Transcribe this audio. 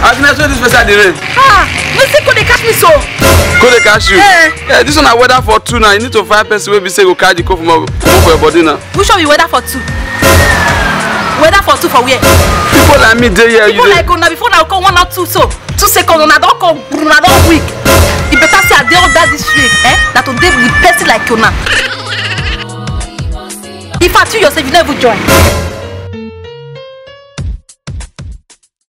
agnes wey dis person dey rain ah wetin go dey catch me so go dey catch you Eh. yeah this one na weather for two now you need to find person wey be say go carry the cold for for your body now which one be weather for two weather for two for where people like me dey here you people dey like una before una come one or two so two seconds una don come una don weak e better say i dey under this shade eh na to dey with person like una if i tell yourself you no even join